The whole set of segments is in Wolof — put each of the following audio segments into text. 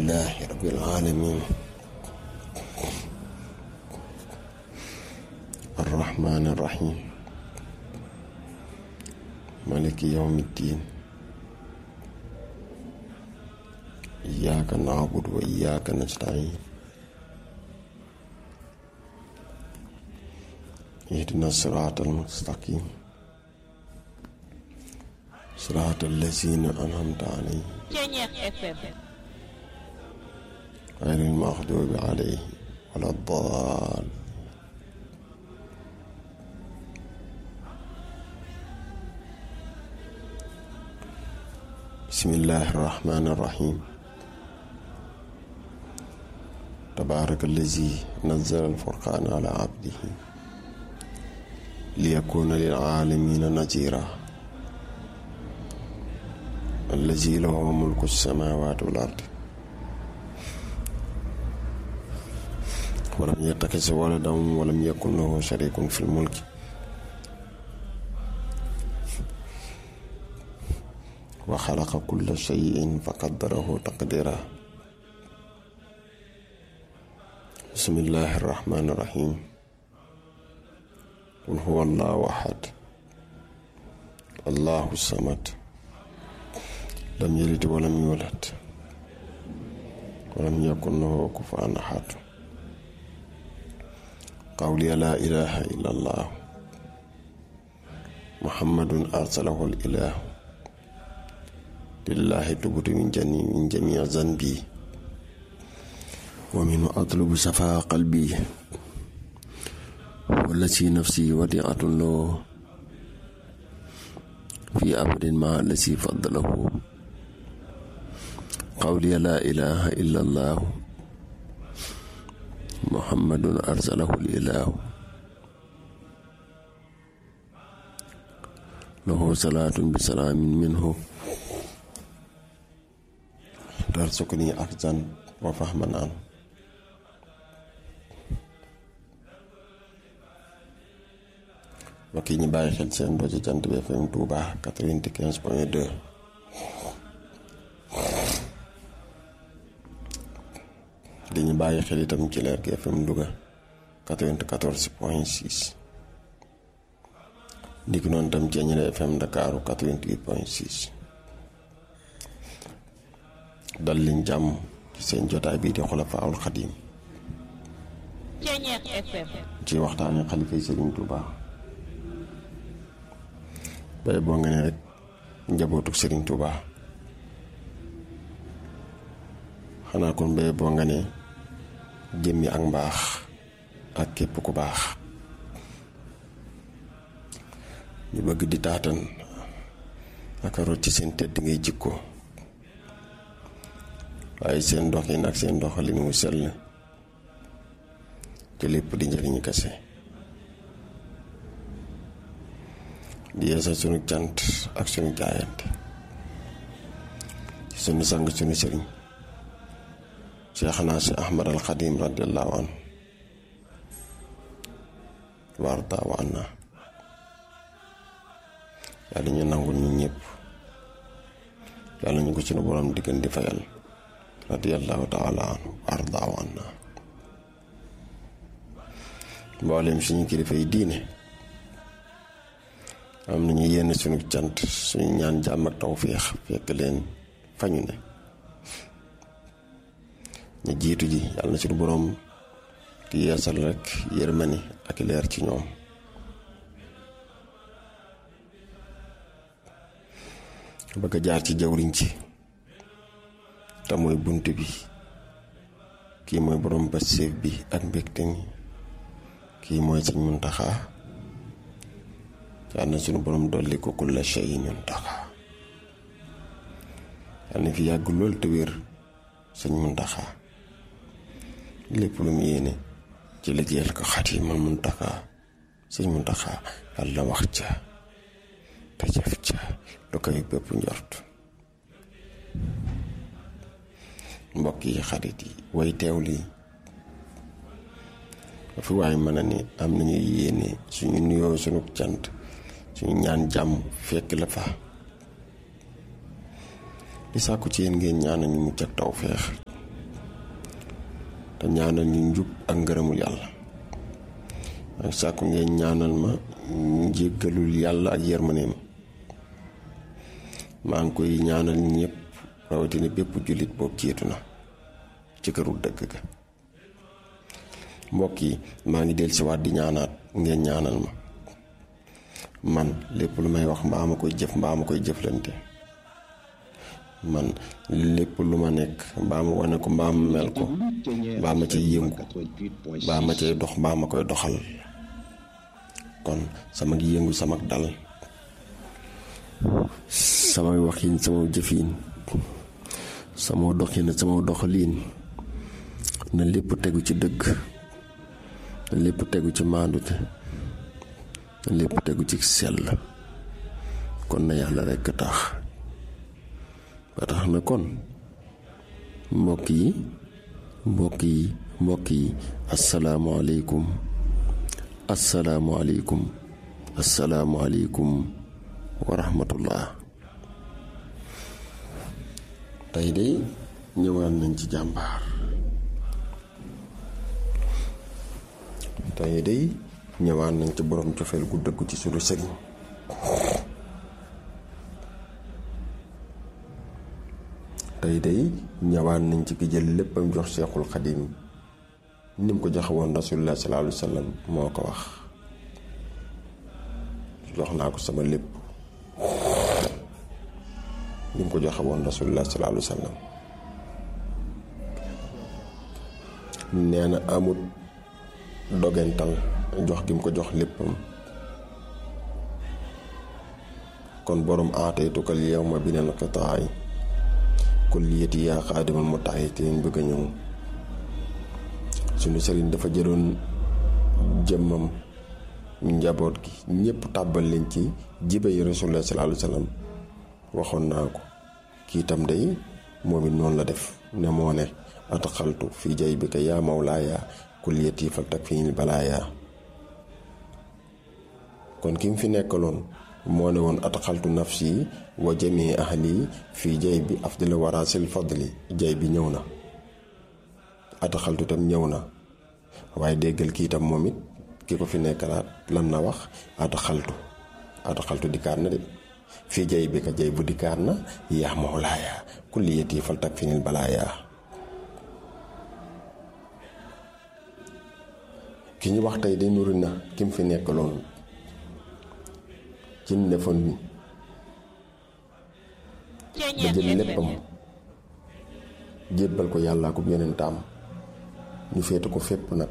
لله رب العالمين الرحمن الرحيم مالك يوم الدين إياك نعبد وإياك نستعين اهدنا الصراط المستقيم صراط الذين أنعمت عليهم Ceñeex FM غير المغضوب عليهم ولا الضال بسم الله الرحمن الرحيم تبارك الذي نزل الفرقان على عبده ليكون للعالمين نذيرا الذي له ملك السماوات والأرض ولم يتخذ ولدا ولم يكن له شريك في الملك وخلق كل شيء فقدره تقديرا بسم الله الرحمن الرحيم قل هو الله أحد الله الصمد لم يلد ولم يولد ولم يكن له كفوا أحد قولي لا إله إلا الله محمد أرسله الإله لله تبت من جميع من جميع ذنبي ومن أطلب صفاء قلبي والتي نفسي وديعة له في أبد مع الذي فضله قولي لا إله إلا الله محمد أرسله الإله له صلاة بسلام منه ترزقني أخذا وفهما عنه mbokk yi ñu bàyyi xel seen rajo Jant bi FM Touba 95 point 2 di ñu bàyyi xel itam ci leer gi FM Louga 94 point 6 ndiki noonu itam ci ñeneen FM Ndakaaru 88 point 6 dal liñ jàmm ci seen jotaay bii di Xulafaa'ul Xadiim Ceñeex FM ci waxtaane xalifa yi Sëriñ Touba bay boo nga ne rek njabootuk Sëriñ Touba xanaa kon bay boo nga ne jëmmi ak mbaax ak képp ku baax ñu bëgg di taatan ak a rot ci seen tedd ngay jikko waaye seen doxin ak seen doxalin wu sell te lépp di njëriñu kese di yeesal sunu cant ak sunu jaayante ci sunu sang sunu sëriñ Seexna si Ahmad al Xadim radiallahu anhu warda wa anna yàlla ñu nangul ñu ñëpp yàlla ñu ko sunu borom diggan di fayal radiallahu taala anhu warda wa anna mboolem suñu kilifa yi diine am nañu yenn sunu cant suñu ñaan jàmm ak tawféex fekk leen fañu ne ñu jiitu ji yàlla na suñu boroom di yeesal rek yërmani ak leer ci ñoom bëgg a jaar ci jawriñ ci te mooy bunt bi kii mooy boroom passéef bi ak mbégte mi kii mooy sëñ Muntaxa yàlla na suñu boroom dolli ko kulla shay'in Muntaxa yàlla na fi yàgg lool te wér sëñ Muntaxa lépp lu mu yéene ci liggéeyal ko Xaadimal Muntaxa sëñ Muntaxa yàlla wax ca te jëf ca lu koy bépp njort mbokk yi xarit yi way teew lii fi waaye mën a ni am nañu yéene suñu nuyoo suñu cant suñu ñaan jàmm fekk la fa di sàkku ci yéen ngeen ñaanal ñu mucc ak tawféex te ñaanal ñu njub ak ngërëmul yàlla ak sàkku ngeen ñaanal ma njéggalul yàlla ak yërmaneem maa ngi koy ñaanal ñëpp rawatina bépp jullit boobu jiitu na ci këru dëgg ga mbokk yi maa ngi del si waat di ñaanaat ngeen ñaanal ma man lépp lu may wax mbaa ma koy jëf mbaa ma koy jëflante man lépp lu ma nekk mbaa ma wane ko mbaa ma mel ko mbaa ma cay yëngu mbaa ma cay dox mbaa ma koy doxal kon sama yëngu sama dal samay waxin sama jëfin sama doxin sama doxaliin na lépp tegu ci dëgg na lépp tegu ci maandute na lépp tegu ci sell kon na yàlla rekk tax ba tax na kon mbokk yi mbokk yi mbokk yi asalaamualeykum asalaamualeykum asalaamualeykum wa rahmatullah tey de ñëwaat nañ ci jàmbaar tey de ñëwaat nañ ci borom cofeel gu dëggu ci sunu sëriñ tey day ñëwaat nañ ci ki jël léppam jox Seexul Xadim ni mu ko joxe woon rasulullah sallallahu alayhi wa sallam moo ko wax jox naa ko sama lépp ni mu ko joxe woon rasulullah sallallahu alayhi wa sallam nee na amut dogental jox gi mu ko jox léppam kon borom aataytukal yawma binal qitaay kulliyati yaa xaadimal mu tax te leen bëgg a ñëw suñu sëriñ dafa jëloon jëmmam njaboot gi ñépp tàbbal leen ci jibe yi rasulullah sallallahu alayhi wa sallam waxoon naa ko kii tam day moom it noonu la def ne moo ne ataxaltu fii jay bi ka yaa mawlaaya kulliyati fal tak fii balaaya kon ki mu fi nekkaloon moo ne woon ataxaltu nafsi wa jamii ahli fii jay bi afdala warasil fadli jay bi ñëw na ataxaltu tam ñëw na waaye déggal kii tam moom it ki ko fi nekkalaat lan na wax ataxaltu ataxaltu dikkaat na de fii jay bi ka jay bu dikkaat na yaa mawlaaya kulliyati fal tak finil balaaya ki ñu wax tey de nuru na ki mu fi nekkaloon ci defoon ba jël léppam jébbal ko yàllaa ko yonentaam ñu féete ko fépp nag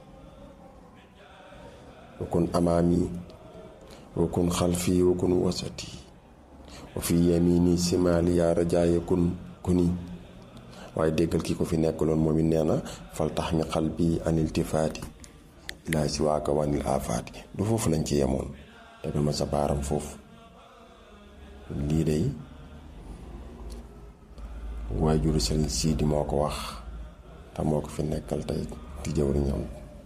wakun amaami wakun xalfi wakun wasati wa fi yamini simaali yaa rajaaye kun kuni waaye déggal ki ko fi nekkaloon moom it nee na fal tax mi xal bi aniltifaati ilaa si waaka wanil afaati du foofu lañ ci yemoon tegal ma sa baaram foofu lii day waajuru sëriñ siidi moo ko wax te moo ko fi nekkal tey di jëwriñam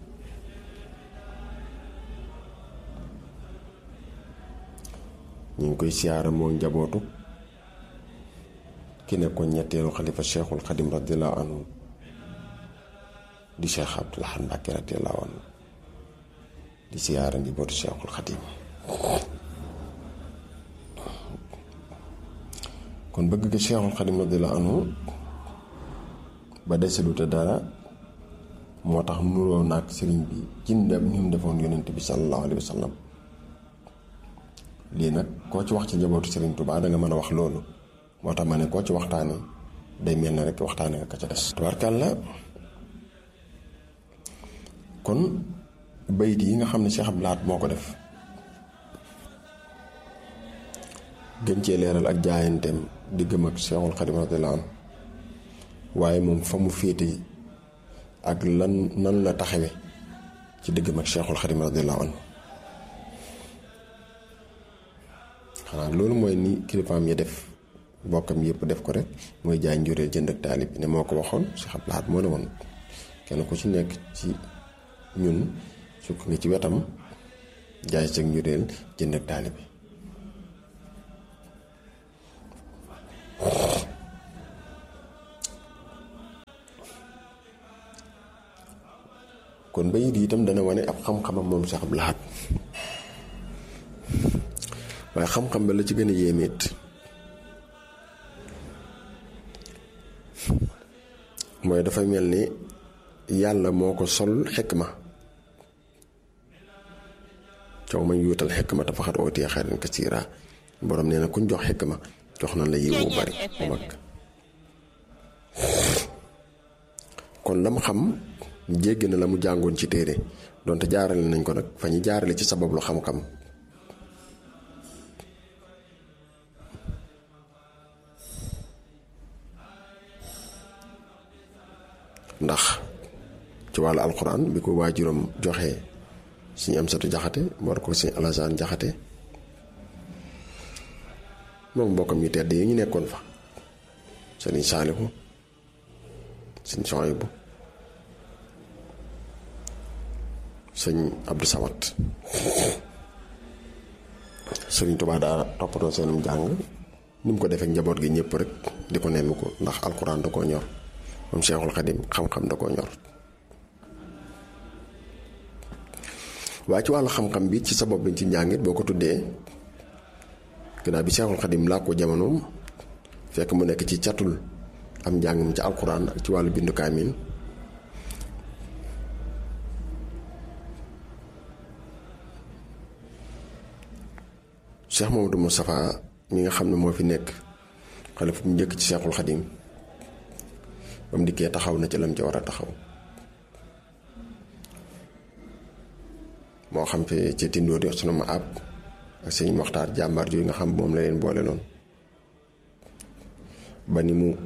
ñu ngi koy siyaara moo njabootu ki nekkoon ñetteelu xalifa cheikhul xadim radiallahu anhu di cheikh abdul ahad mbàkke radiallahu anhu di siyaara njabootu cheikhul xadim kon bëgg ga cheikhul xadim radiallahu anhu ba desaluta dara moo tax nuroo naag sëriñ bi ci ndem ni mu defoon yonent bi sallallahu alayhi wa sallam lii nag koo ci wax ci njabootu sëriñ Tuubaa da nga mën a wax loolu moo tax ma ne koo ci waxtaane day mel na rek waxtaane nga ka ca des tubaarkàlla kon bayit yi nga xam ne Cheikh Abdou Lahad moo ko def gën cee leeral ak jaayanteem diggam ak Cheikhul Xadim radiyallaahu anhu waaye moom fa mu féete ak lan nan la taxawe ci diggam ak Cheikhul Xadim radiyallaahu anhu xanaa loolu mooy ni kilifaam yi def bokkam yëpp def ko rek mooy jaay njureel jënd ak taalib bi ne moo ko waxoon Cheikh Abdou Lahad moo ne woon kenn ku ci nekk ci ñun sukk nga ci wetam jaay sag njureel jënd ak taalib bi kon bayit yi itam dana wane ab xam-xamam moom Cheikh Abdou Lahad waaye xam-xam ba la ci gën a yéemeet mooy dafa mel ni yàlla moo ko sol xikma coow mañ yuutal xikma te faxat ootee xayran kasiira borom nee na kuñ jox xikma jox na la yiw bu bari bu mag kon lam xam jéggi na la mu jàngoon ci téere donte jaarale nañ ko nag fa ñu jaarale ci sabab lu xam-xam ndax ci wàllu alxuraan bi ko waajuram joxe suñu am satu jaxate war ko suñu alasaan jaxate moom mbokkam yu tedd yi ñu nekkoon fa sëriñ saalihu sëñ Sohaybu sëñ Abdou Samad sëriñ Tuubaa daa toppatoo seenum jàng ni mu ko defee njaboot gi ñëpp rek di ko nemmi ko ndax alxuraan da koo ñor moom Seexul Xadim xam-xam da koo ñor waaye ci wàllu xam-xam bi ci sabab bi ci njàngit boo ko tuddee gannaaw bi Seexul Xadim laa ko jamonoom fekk mu nekk ci catul am njàngam ci alxuraan ak ci wàllu bindu kaamil Cheikh Mamadou Moustapha mi nga xam ne moo fi nekk xalifa bu njëkk ci Seexul Xadim ba mu dikkee taxaw na ci lam ci war a taxaw moo xam fi ci tindoo di sunu ma àbb ak sëñ Moxtaar jàmbaar yooyu nga xam moom la leen boole loon ba ni mu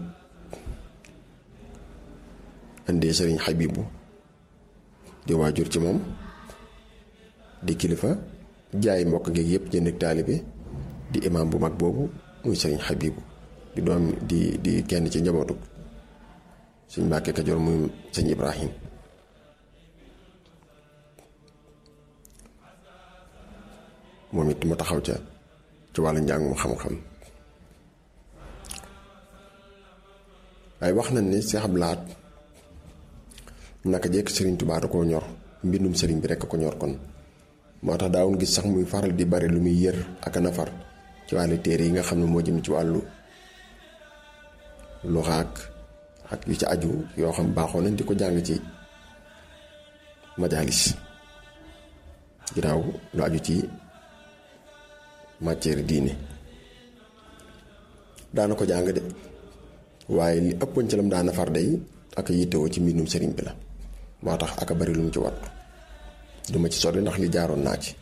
indee sëriñ Xabibu di waajur ci moom di kilifa jaay mbokk ngeeg yëpp jënd ak taalibe di imaam bu mag boobu muy sëriñ Xabibu di doom di di kenn ci njabootu sëñ Mbàkke Kajoor muy sëñ Ibrahim moom it mu taxaw ca ci wàllu njàngum xam-xam waaye wax nañ ni Seex Abdou Lahad naka jekk sëriñ Tuubaa da koo ñor mbindum sëriñ bi rekk ko ñor kon moo tax daawun gis sax muy faral di bari lu muy yër ak a nafar ci wàllu téere yi nga xam ne moo jëm ci wàllu luxaak ak yu ci aju yoo xam baaxoo nañ di ko jàng ci majalis ginnaaw lu aju ci matière diine daana ko jàng de waaye li ëppoon ci lam daana far day ak yittewoo ci mbindum sëriñ bi la moo tax aka bari lu mu ci wat duma ci sori ndax li jaaroon naa ci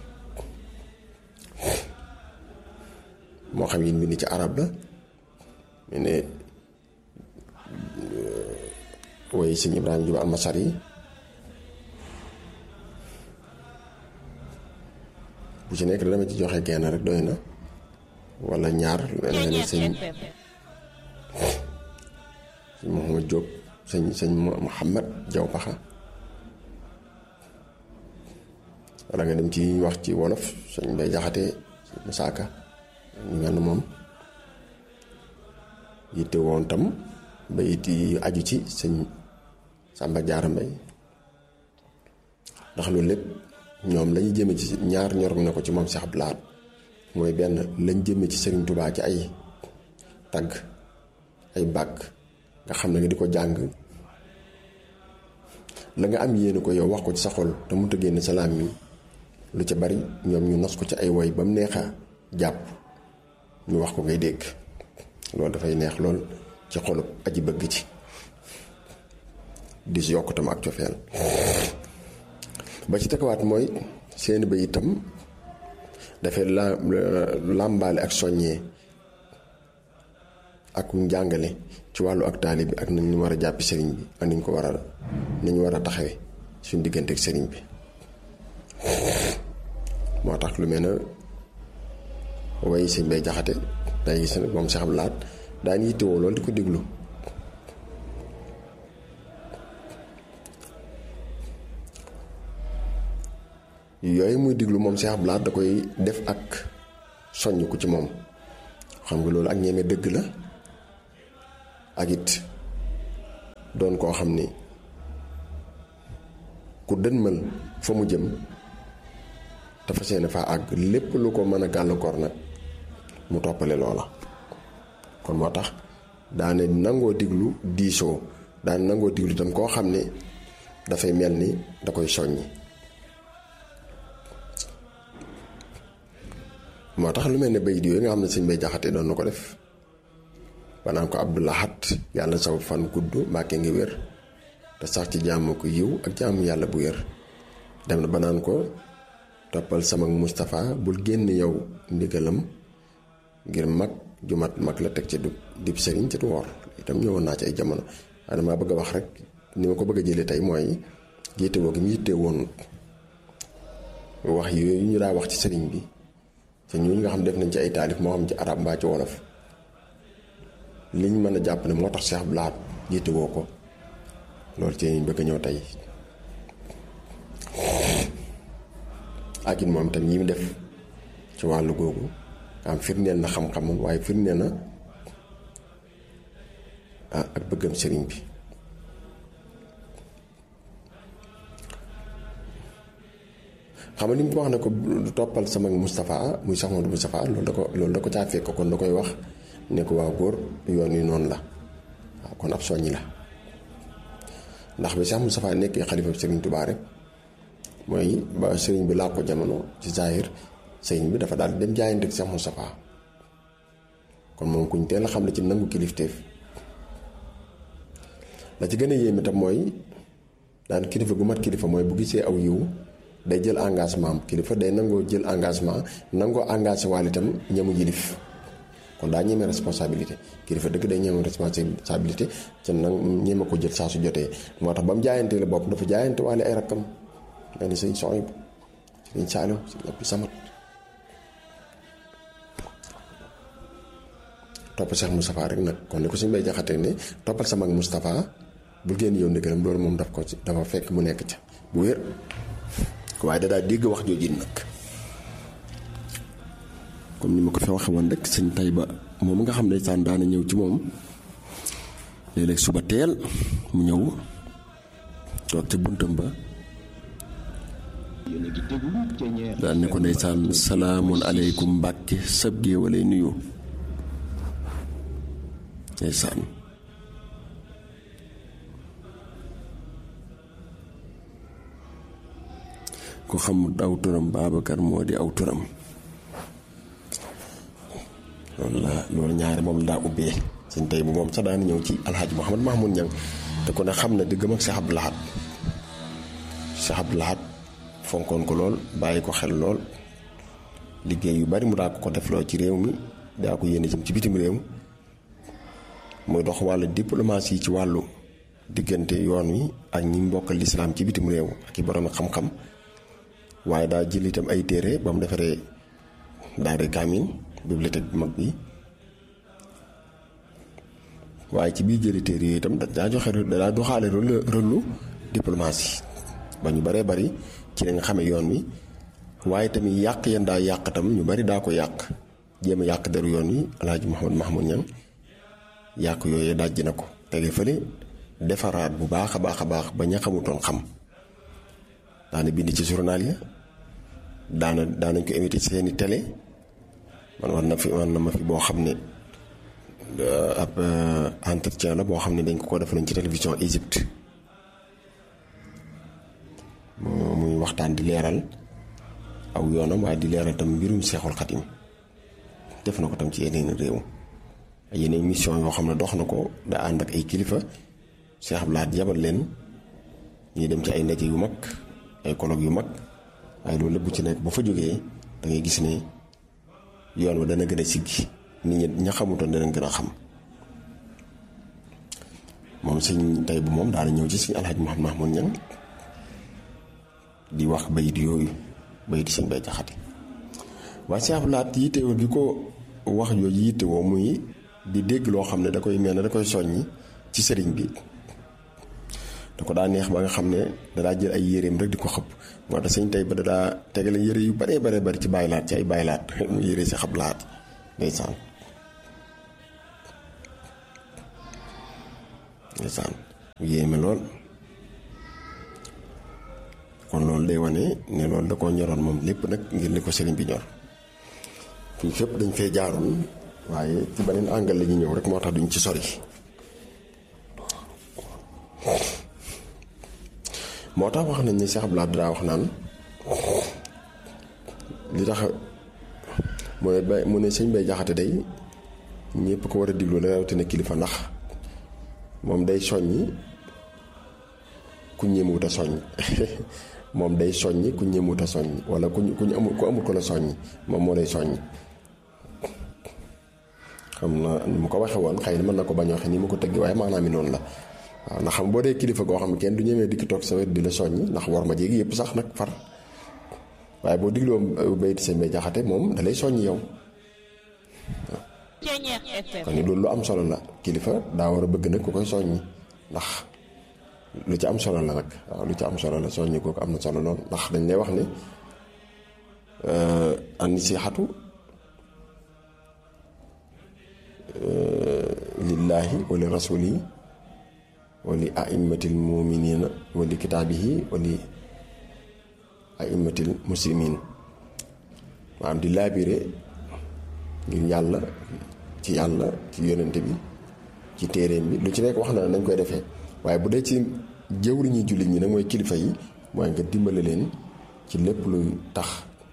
moo xam yi mbind ci arab la mu ne woy sëñ Ibrahima Juba almasar yi bu ci nekk dama ci joxe genn rek doy na wala ñaar lu mel ne sëñ sëñ Mouhamad Diop sëñ sëñ Mouhamad Jaw Paxa wala nga dem ci wax ci wolof sëñ Mbay Jaxate sëñ Musaaka ñu mel ne moom yitte woon tam ba it yi aju ci sëñ Sàmba Jaara Mbay ndax loolu lépp ñoom lañuy jëme ci ñaar ñor na ko ci moom Seex Abdou Lahad mooy benn lañ jëme ci Sëriñ Tubaa ci ay tagg ay bàkk nga xam ne nga di ko jàng la nga am yéene ko yow wax ko ci sa xol te mënut a génn salaam mi lu ca bari ñoom ñu nos ko ci ay woy ba mu neex a jàpp ñu wax ko ngay dégg loolu dafay neex lool ci xolub aji bëgg ci di si yokk tam ak cofeel ba ci tegawaat mooy seeni ba itam dafay la làmbaale ak soññee ak njàngale ci wàllu ak taali bi ak nañ ñu war a jàppi sëriñ bi ak niñ ko war a nañ war a taxawe suñ diggante ak sëriñ bi moo tax lu mel ne way sëñ bay jaxate day gis nag moom Seex Abdou Lahad daan yittewoo loolu di ko déglu yooyu muy diglu moom Seex Abdou Lahad da koy def ak soññ ko ci moom xam nga loolu ak ñeme dëgg la ak it doon koo xam ni ku dënmal fa mu jëm te fas yéene faa àgg lépp lu ko mën a gàllankoor nag mu toppale loola kon moo tax daane nangoo diglu diisoo daane nangoo diglu itam koo xam ne dafay mel ni da koy soññi moo tax lu mel ne bayit yooyu nga xam ne sëñ bay jaxate doon na ko def banaan ko abdulahat yàlla saw fan gudd mbàkke ngi wér te sax ci jaamu ko yiw ak jaamu yàlla bu wér dem na banaan ko toppal sama Moustapha bul génn yow ndigalam ngir mag ju mat mag la teg ci du dib sëriñ ci du wor itam ñëwoon naa ci ay jamono waaye damaa bëgg a wax rek ni ma ko bëgg a jëlee tey mooy jiite woo gi mu yitte woon wax yooyu ñu daa wax ci sëriñ bi te ñooñu nga xam def nañ ci ay taalif moo xam ci arab mbaa ci wolof liñ mën a jàpp ne moo tax Cheikh Abdou Lahad jiite woo ko loolu ci bëgg a ñëw tey ak it moom tam yi mu def ci wàllu googu am firndeel na xam-xamam waaye firndeel na ak bëggam sëriñ bi xam nga li mu ko wax ne ko toppal sama Moustapha muy Cheikh Modou Moustapha loolu da ko loolu da ko caa fekk kon da koy wax ne ko waaw góor yoon wi noonu la waaw kon ab soññi la ndax bi Cheikh Moustapha nekkee xalifa sëriñ Touba rek mooy ba sëriñ bi laa ko jamono ci Zahir sëriñ bi dafa daal dem jaayante ak Cheikh Moustapha kon moom kuñ teel a xam ne ci nangu kilifteef la ci gën a yéeme tam mooy daan kilifa gu mat kilifa mooy bu gisee aw yiw day jël engagement am kilifa day nangoo jël engagement nangoo engagé waale itam ñamu jilif kon daa ñeme responsabilité kilifa dëgg day ñeme responsabilité ca nag ñeme ko jël saa su jotee moo tax ba mu jaayante la bopp dafa jaayante waale ay rakkam mel ni sëñ Soxaybu sëñ Saaliw sëñ Abdu Samat topp Cheikh Moustapha rek nag kon ni ko suñ bay jaxate ne toppal sama mag Moustapha bul génn yow ndigalam loolu moom daf ko dafa fekk mu nekk ca bu wér waaye da daa dégg wax jooju nag comme ni ma ko fi waxe woon rek sëñ Tayba moom nga xam ne saan daana ñëw ci moom léeg-léeg suba teel mu ñëw toog ci buntam ba daan ne ko ndeysaan salaamun aleykum mbàkke sab gée walay nuyu ndeysaan ku xamut aw turam Babacar moo di aw turam loolu la loolu ñaari moom la daa ubbee suñ tey bu moom sax daan ñëw ci alxaaji Mouhamad Mahmoud Ñang te ko ne xam na diggam ak Cheikh Abdou Lahad Cheikh Abdou Lahad fonkoon ko lool bàyyi ko xel lool liggéey yu bari mu daa ko ko defloo ci réew mi daa ko yéene jëm ci bitim réew muy dox wàllu diplomatie ci wàllu diggante yoon wi ak ñi mbokkal lislaam ci bitim réew ak i borom xam-xam waaye daa jël itam ay téere ba mu defaree daare kaamin bibliothèque bu mag bi waaye ci biir jëli téere yooyu itam daa joxe daa doxaale rôlu diplomatie ba ñu baree bari ci lañ xame yoon wi waaye tamit yàq yan daa yàq tam ñu bari daa ko yàq jéem a yàq deru yoon wi alaaji Mouhamad Mahmoud Ñang yàq yooyu dajji na ko tege fële defaraat bu baax a baax a baax ba ña xamutoon xam daana bind ci journal ya daana daanañ ko invité ci seeni télé man war na fi war na ma fi boo xam ne ab entretien la boo xam ne dañ ko ko defaloon ci télévision Égypte muy waxtaan di leeral aw yoonam waaye di leeral tam mbirum seexul xatim def na ko tam ci yeneen réew ay yeneen mission yoo xam ne dox na ko da ànd ak ay kilifa Cheikh Abdou Lahad yabal leen ñuy dem ci ay ndaje yu mag ay colloque yu mag waaye loolu lépp bu ci nekk bu fa jógee da ngay gis ne yoon wa dana gën a siggi nit ñi ña xamutoon dana gën a xam moom sëñ tey bu moom daana ñëw ci sëñ alxaj Mouhamad Mahmoud Ñang di wax bayit yooyu bayit sëñ bay jaxate waaye Cheikh Abdou Lahad yittewoo gi ko wax jooju yittewoo muy di dégg loo xam ne da koy mel ne da koy soññi ci sëriñ bi da ko daa neex ba nga xam ne dadaa jël ay yéreem rek di ko xëpp moo tax sëñ tey ba dadaa tegale yére yu baree baree bari ci bàyyi laat ci ay bàyyi laat mu yére si xab laat ndeysaan ndeysaan mu yéeme lool loolu day wane ne loolu da koo ñoroon moom lépp nag ngir li ko sëriñ bi ñor fii fépp dañ fee jaaroon waaye ci beneen angle la ñu ñëw rek moo tax duñ ci sori moo tax wax nañ ni Cheikh Abdoulaye daa wax naan li tax mu ne bay mu ne sëñ bay jaxate day ñëpp ko war a diglu la rawatina kilifa ndax moom day soññi ku ñëmuwut a soññ moom day soññi ku ñëmuwut a soññ wala ku ku amul ku amul ko la soññ moom moo lay soññ xam na ni mu ko waxee woon xëy na mën na ko bañ a waxee ni mu ko tëgg waaye maanaam mi noonu la waaw ndax xam boo dee kilifa goo xam ne kenn du ñëwee dikk toog sa wet di la soññ ndax war ma jéegi yëpp sax nag far waaye boo digloo bayti sëñ bay jaxate moom da lay soññ yow kon ni loolu lu am solo la kilifa daa war a bëgg nag ku koy soññi ndax lu ci am solo la nag waaw lu ci am solo la soññi kooku am na solo lool ndax dañ lay wax ne an-nasiihatu lillaahi wa li rasuuli wa li aimmatil muminina wa li kitaabihi wa li aimmatil muslimin maanaam di laabire ngir yàlla ci yàlla ci yonente bi ci téeréem bi lu ci nekk wax na nañ koy defee waaye bu dee ci jëwriñu jullit ñi nag mooy kilifa yi mooy nga dimbale leen ci lépp luy tax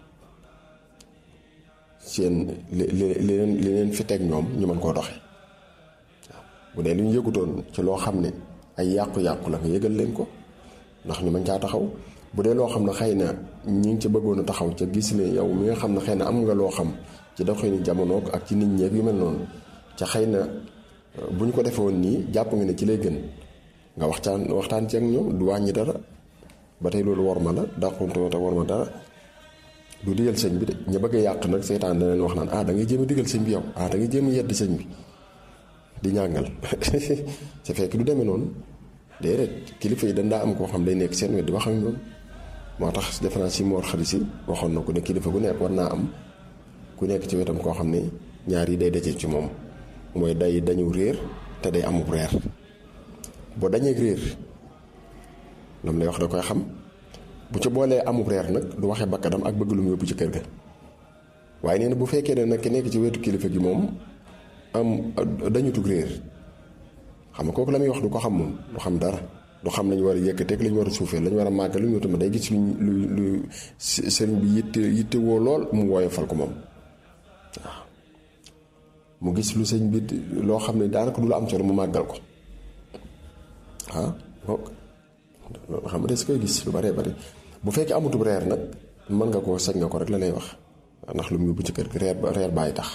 seen li li leen li leen fi teg ñoom ñu mën koo doxe waaw bu dee lu ñu yëgutoon ci loo xam ne ay yàqu-yàqu la nga yëgal leen ko ndax ñu mën caa taxaw bu dee loo xam ne xëy na ñi ngi ca bëggoon a taxaw ca gis ne yow mi nga xam ne xëy na am nga loo xam ci doxinu jamono ak ci nit ñeeg yu mel noonu ca xëy na bu ñu ko defee woon nii jàpp nga ne ci lay gën nga waxtaan waxtaan ci ak ñoom du wàññi dara ba tey loolu war ma la dàqunte te war ma dara du digal sëñ bi de ña bëgg a yàq nag seytaan dana leen wax naan ah da ngay jéem a digal sëñ bi yow ah da ngay jéem a yedd sëñ bi di ñàngal sa fekk du demee noonu déedéet kilifa yi dañ daa am koo xam day nekk seen wet di wax ak ñoom moo tax defe naa si moor xarit si waxoon na ko ne kilifa gu nekk war naa am ku nekk ci wetam koo xam ne ñaar yi day daje ci moom mooy day dañu réer te day amub reer boo dañee réer lam lay wax da koy xam bu ca boolee amub reer nag du waxee bakkadam ak bëgg lu mu yóbbu ci kër ga waaye nee na bu fekkee ne nag ki nekk ci wetu kilifa gi moom am dañu tug réer xam nga kooku la muy wax du ko xam moom du xam dara du xam lañu war a yëkkateeg lañu war a suufee lañu war a màgg lu ñu tamit day gis luñ lu lu sëriñ bi yitte yitte woo lool mu woyofal ko moom waaw mu gis lu sëñ bi loo xam ne daanaka du la am solo mu màggal ko ah donc loolu xam nga des koy gis lu baree bari bu fekkee amutub reer nag mën nga koo sañ nga ko rek la lay wax ndax lu mu yóbbu ci kër gi reer reer bàyyi tax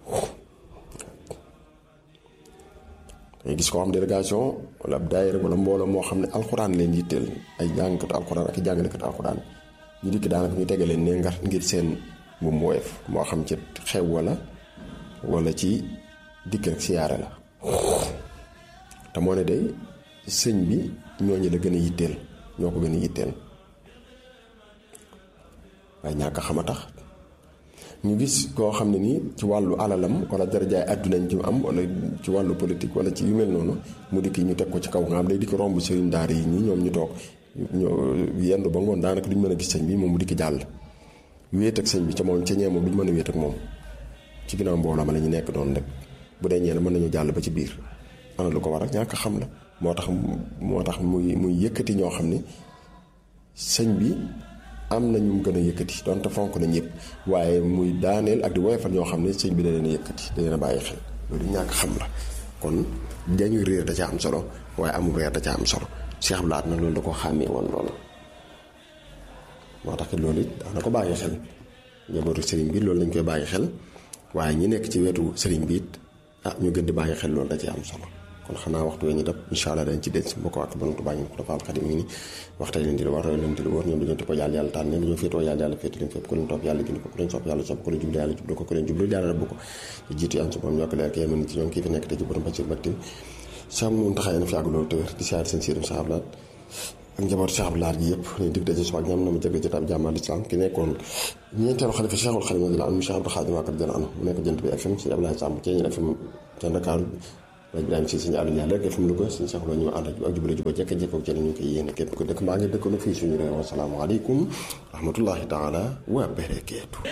dangay gis koo xam délégation wala ab daayira wala mbooloo moo xam ne alxuraan leen yitteel ay jàngkatu alxuraan ak i jàngalekatu alxuraan ñu dikk daanaka ñu tege leen ne ngar ngir seen bu mu woyof moo xam ci xew wala wala ci dikk rek siyaare la te moo ne day sëñ bi ñooñu la gën a yitteel ñoo ko gën a yitteel waaye ñàkk xam a tax ñu gis koo xam ne nii ci wàllu alalam wala darajaay àdduna ci am wala ci wàllu politique wala ci yu mel noonu mu dikk ñu teg ko ci kaw nga xam day dikk romb sëriñ daara yi ñi ñoom ñu toog ñoo yendu ba ngoon daanaka duñ mën a gis sëñ bi moom mu dikk jàll wéet ak sëñ bi ca moom ca ñee moom duñ mën a wéet ak moom ci ginnaaw mbooloo ma la ñu nekk doon rek bu dee ñeen mën nañu jàll ba ci biir ana lu ko war ak ñàkk xam la moo tax moo tax muy muy yëkkati ñoo xam ne sëñ bi am na ñu gën a yëkkati donte fonk nañ yëpp waaye muy daaneel ak di woyofal ñoo xam ne sëñ bi da leen a yëkkati da leen a bàyyi xel loolu ñàkk xam la kon dañuy réer da ca am solo waaye amul reer da ca am solo Cheikh Blaat na loolu da ko xàmmee woon loolu moo tax loolu it daana ko bàyyi xel njabootu sëriñ bi loolu lañ koy bàyyi xel waaye ñi nekk ci wetu sëriñ bi it ah ñu gën di bàyyi xel loolu da ci am solo kon xanaa waxtu wee ñu dab incha allah dañ ci denc mbokk ak bantu bàyyi ko dafa alxadim ngi ni waxtay leen di la war leen di la wóor ñoom dañoo topp yàlla yàlla tànn leen dañoo féetoo yàlla yàlla féetu leen fépp ku leen topp yàlla gindi ko ku leen sopp yàlla sopp ku leen jublu yàlla jublu ko ku leen jublu yàlla rabbu ko ci jiitu am su moom ñoo ko leer kay mën ci ñoom kii fi nekk te ci borom bacir baktim sam moom taxaay na fi yàgg loolu te wér di siyaar seen siirum sahablaat ak njaboot Cheikh Abdoulaye gi yëpp ñu dig daje suba ak ñoom na ma jëg jotaab jàmmal islam ki nekkoon ñeenteelu xalifa Cheikhul Xadim radiyallahu anhu Cheikh Abdou Khadim Mbacké radiyallahu anhu mu nekk jënt bi FM ci Abdoulaye Samb ci ñeen FM ca Dakar rajo Ibrahima si suñu àll ñaar rek fi mu lu ko suñu sax ñu ànd ak jubale juba jekk jekk ak ñu koy yéene képp ko dëkk maa ngi dëkkoon fii suñu réew asalaamaaleykum rahmatullahi taala wa barakaatu